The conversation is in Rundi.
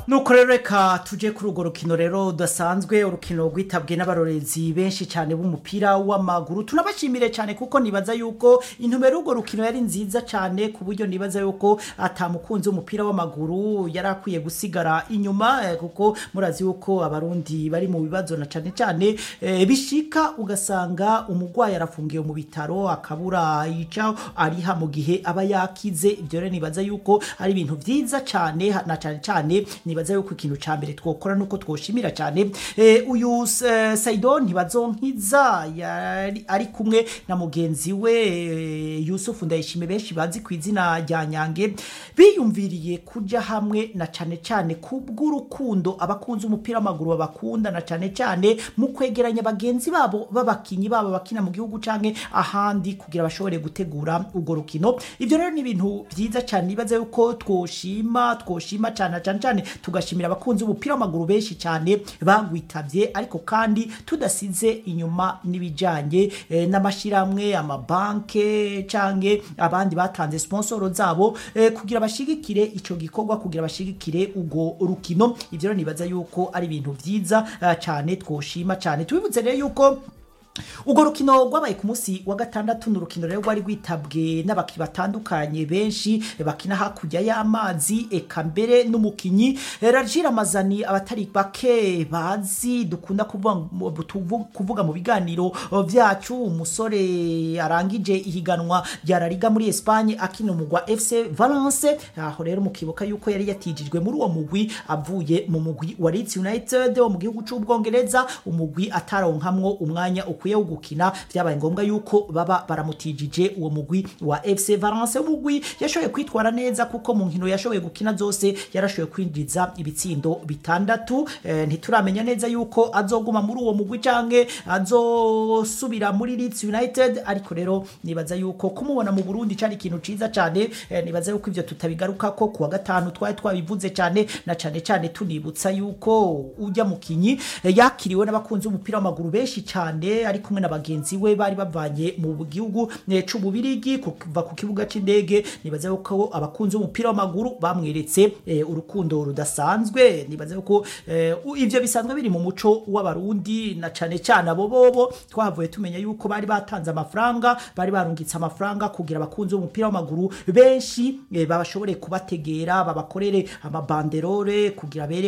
nuko rero reka tuje kuri urwo rukino rero rudasanzwe urukino rwitabwe n'abarorezi benshi cyane b'umupira w'amaguru tunabashimire cyane kuko nibaza yuko intumbero y'urwo rukino yari nziza cyane ku buryo nibaza yuko atamukunzi w'umupira w'amaguru yari akwiye gusigara inyuma eh, kuko murazi yuko abarundi bari mu bibazo na cyane cyane eh, bishika ugasanga umurwayi arafungiwe mu bitaro akabura yica ariha mu gihe aba yakize ibyo rero nibaza yuko ari ibintu byiza cyane na cyane cyane nibaza yuko ikintu cya mbere twokora nuko twoshimira cyane eh, uyu eh, Saido ntibazonkiza yari ari kumwe na mugenzi we eh, Yusufu Ndayishime benshi bazi ku izina rya Nyange biyumviriye kuja hamwe na cyane cyane kubw'urukundo abakunzi umupira w'amaguru babakunda na cyane cyane mu kwegeranya bagenzi babo b'abakinyi babo bakina mu gihugu canke ahandi kugira bashobore gutegura urwo rukino ibyo rero ni ibintu byiza cyane nibaza yuko twoshima twoshima cyane cyane cyane tugashimira abakunzi b'umupira w'amaguru benshi cyane bagwitabye ariko kandi tudasize inyuma n'ibijyanye eh, n'amashyirahamwe amabanke canke abandi batanze sponsoro zabo eh, kugira bashigikire ico gikorwa kugira bashigikire urwo rukino ivyo rero nibaza yuko ari ibintu byiza eh, cyane twoshima cyane tubibutse rero yuko urwo rukino rwabaye ku munsi wa gatandatu ni urukino rero rwari rwitabwe n'abakinnyi batandukanye benshi bakina hakurya y'amazi eka mbere n'umukinnyi rajira amazani abatari bake bazi dukunda kuvuga, tuvu- kuvuga mu biganiro byacu umusore arangije ihiganwa rya La Liga muri Espagne akina umugwa FC Valence aho rero mukibuka yuko yari yatijijwe muri uwo mugwi avuye mu mugwi wa Leeds United wo mu gihugu c'ubwongereza umugwi ataronkamwo umwanya ukwiye wo gukina byabaye ngombwa yuko baba baramutijije uwo mugwi wa FC Valence umugwi yashoboye kwitwara neza kuko mu nkino yashoboye gukina zose yarashoboye kwinjiza ibitsindo bitandatu eh, ntituramenya neza yuko azoguma muri uwo mugwi canke azosubira muri Leeds United ariko rero nibaza yuko kumubona mu Burundi cari ikintu ciza cyane eh, nibaza yuko ivyo tutabigaruka ko kuwa gatanu twari twabivuze cyane na cyane cyane tunibutsa yuko ujya mukinyi eh, yakiriwe n'abakunzi b'umupira w'amaguru benshi cyane ari kumwe na bagenzi we bari bavanye mu gihugu eh, c'ububirigi kuva ku kibuga c'indege nibaza yuko abakunzi b'umupira w'amaguru bamweretse eh, urukundo rudasanzwe nibaza yuko eh, u- ivyo bisanzwe biri mu muco w'abarundi na cane cyane abo bobo twahavuye tumenya yuko bari batanze amafaranga bari barungitse amafaranga kugira abakunzi b'umupira w'amaguru benshi eh, babashobore kubategera babakorere amabanderore kugira bere